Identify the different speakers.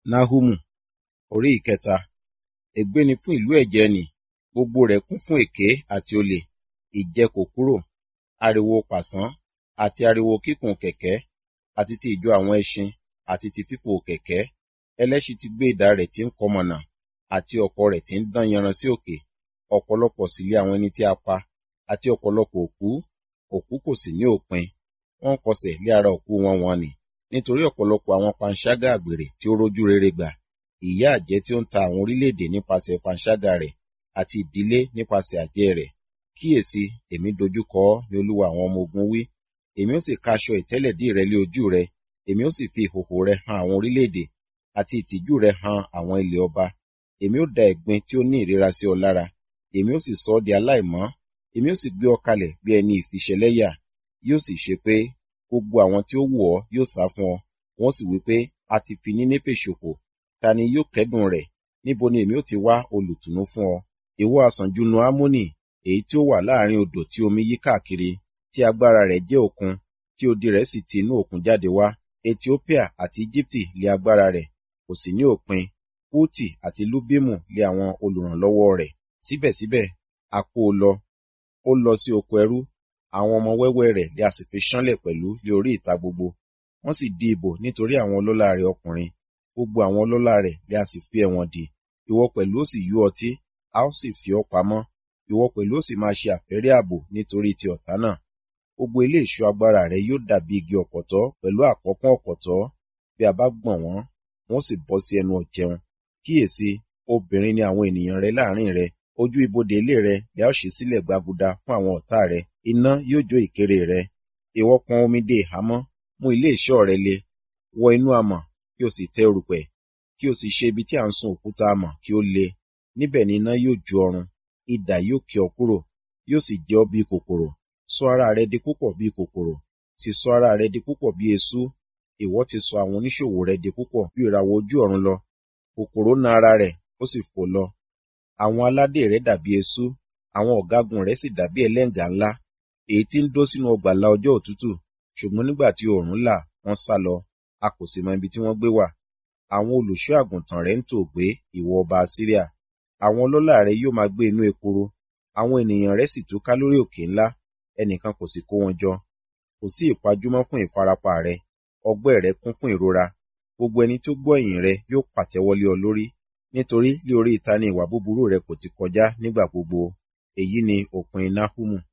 Speaker 1: Náhúmù orí ìkẹta. Ègbé ni fún ìlú ẹ̀jẹ̀ nì, gbogbo rẹ̀ kún fún èké àti olè, ìjẹ kò kúrò, ariwo pàṣán, àti ariwo kíkùn kẹ̀kẹ́, àti ti ìjọ àwọn ẹṣin, àti ti fífò kẹ̀kẹ́. Ẹlẹ́ṣin ti gbé idà rẹ̀ tí ń kọmọ̀nà, àti ọ̀kọ̀ rẹ̀ tí ń dán yanran sí òkè. Ọ̀pọ̀lọpọ̀ sì lé àwọn ẹni tí a pa, àti ọ̀pọ̀lọpọ̀ òkú, òkú kò sì ní òpin. Wọ́n kọsẹ̀ lé ara òkú wọn wọ̀n-ọn-nì, nítorí ọ̀pọ̀lọpọ̀ àwọn panṣágà àgbèrè tí ó rójú rere gbà. Ìyà àjẹ́ tí ó ń ta àwọn orílẹ̀-èdè nípasẹ̀ panṣágà rẹ̀, àti ìdílé nípasẹ̀ àjẹ́ rẹ̀. Kíyèsi, èmi dojúkọ ọ́, ni Olúwa àwọn ọmọ ogun wí. Èmi ó sì ká aṣọ ìtẹ́lẹ̀dí rẹ lé ojú rẹ, èmi ó sì fi ìhòhò rẹ han àwọn orílẹ̀-èdè, àti ìtìjú rẹ han àwọn ilẹ̀ ọba. Èmi ó da ẹ̀gbin tí ó ní ìríra sí ọ lára, èmi ó sì sọ ọ́ di aláìmọ́, èmi ó sì gbé ọ kalẹ̀ bí ẹni ìfiṣẹlẹ́yà. Yóò sì ṣe pé, gbogbo àwọn tí ó wò ọ́ yóò sá fún ọ, wọ́n sì wí pé, a ti fi Nínéfè ṣòfò. Ta ni yóò kẹ́dùn rẹ̀? Níbo ni èmi ó ti wá olùtùnú fún ọ? Ìwọ àsànjù nu Ammoni, èyí tí ó wà láàrin odò tí omi yí káàkiri, tí agbára rẹ̀ jẹ́ òkun, tí odi rẹ̀ sì ti inú òkun jáde wá. Etiópíà àti Ejibiti lé agbára rẹ̀, kò sì ní òpin. Pútì àti Lubimu lé àwọn olùrànlọ́wọ́ rẹ̀. Síbẹ̀síbẹ̀, a kó o lọ, ó lọ sí oko ẹrú, àwọn ọmọ wẹ́wẹ́ rẹ̀ lé a sì fi ṣánlẹ̀ pẹ̀lú lé orí ìta gbogbo. Wọ́n sì di ìbò nítorí àwọn ọlọ́lá rẹ̀ ọkùnrin, gbogbo àwọn ọlọ́lá rẹ̀ lé a sì fi ẹ̀wọ̀n dì. Ìwọ pẹ̀lú ó sì yó ọtí, a ó sì fi ọ́ pamọ́. Ìwọ pẹ̀lú ó sì máa ṣe àfẹ́rí ààbò nítorí ti ọ̀tá náà. Gbogbo ilé ìṣọ́ agbára rẹ̀ yóò dàbí igi ọ̀pọ̀tọ́ pẹ̀lú àkọ́pọ́n ọ̀pọ̀tọ́. Bí a bá gbọ̀n wọ́n, wọ́n sì bọ́ sí ẹnu ọ̀jẹun. Kíyèsi, obìnrin ni àwọn ènìyàn rẹ láàrin rẹ, ojú ibodè ilé rẹ ni a ó ṣí sílẹ̀ gbaguda fún àwọn ọ̀tá rẹ. Iná yóò jó ìkéré rẹ. Ìwọ pọn omi dé ìhámọ́, mú ilé ìṣọ́ rẹ le. Wọ inú amọ̀, kí o sì tẹ́ erùpẹ̀, kí o sì ṣe ibi tí à ń sun òkúta amọ̀ kí ó le. Níbẹ̀ ni iná yóò jó ọrun, idà yóò ké ọ kúrò, yóò sì jẹ ọ́ bí kòkòrò. Sọ ara rẹ di púpọ̀ bí kòkòrò, sì sọ ara rẹ di púpọ̀ bí eṣú. Ìwọ ti sọ àwọn oníṣòwò rẹ di púpọ̀ bí ìràwọ̀ ojú ọ̀run lọ. Kòkòrò na ara rẹ̀, ó sì fò lọ. Àwọn aládé rẹ̀ dàbí eṣú, àwọn ọ̀gágun rẹ̀ sì dàbí ẹlẹ́ngà ńlá, èyí tí ń dó sínú ọgbà la ọjọ́ òtútù, ṣùgbọ́n nígbà tí oòrùn là, wọ́n sá lọ, a kò sì mọ ibi tí wọ́n gbé wà. Àwọn olùṣọ́ àgùntàn rẹ̀ ń tòògbé, ìwọ ọba Asiria. Àwọn ọlọ́lá rẹ̀ yóò máa gbé inú ekuru, àwọn ènìyàn rẹ̀ sì túká lórí òkè ńlá, ẹnìkan kò sì kó wọn jọ. Kò sí ìpajúmọ́ fún ìfarapa rẹ, ọgbẹ́ rẹ kún fún ìrora. Gbogbo ẹni tó gbọ́ ìyìn rẹ yóò pàtẹ́wọ́ lé ọ lórí, nítorí lé orí ìta ni ìwà búburú rẹ kò ti kọjá nígbà gbogbo. Èyí ni òpin Náhúmù.